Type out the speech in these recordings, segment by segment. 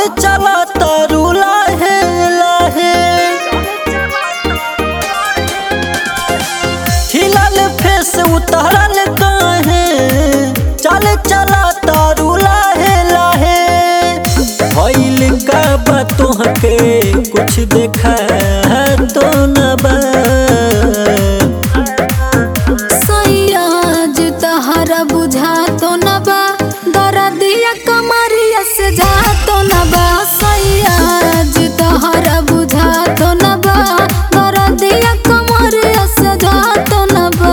चला तारू लाहे लाहे हिलल फेस उतरल काहे चल चला तारू लाहे लाहे भइल का बा तोहके कुछ देखा तो न बा सैयाज तहरा बुझा तो न बा दरदिया कमरिया से जा तो न बा सैयाज तहरा बुझा तो न बा दरदिया कमरिया से जा तो न बा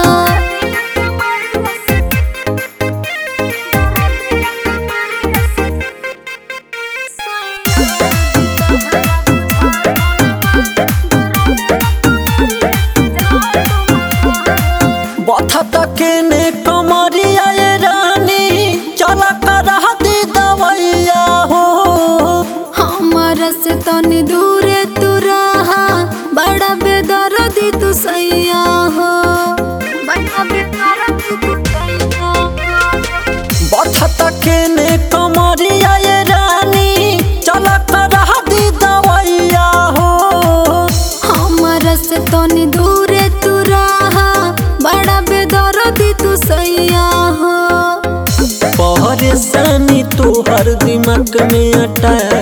बथा तके ने कमरिया ये रानी चला कर दी दवैया हो हमारा से तनी दूरे तू रहा बड़ा बेदर्दी तू सैया हो बड़ा बेदर्दी तू सैया हो बथा तके ने कमरिया ये रानी चला कर दी दवैया हो हमारा से तनी दूरे तू रहा बड़ा बेदर्दी तू सैया हो परेशानी तू हर दिमाग में अटा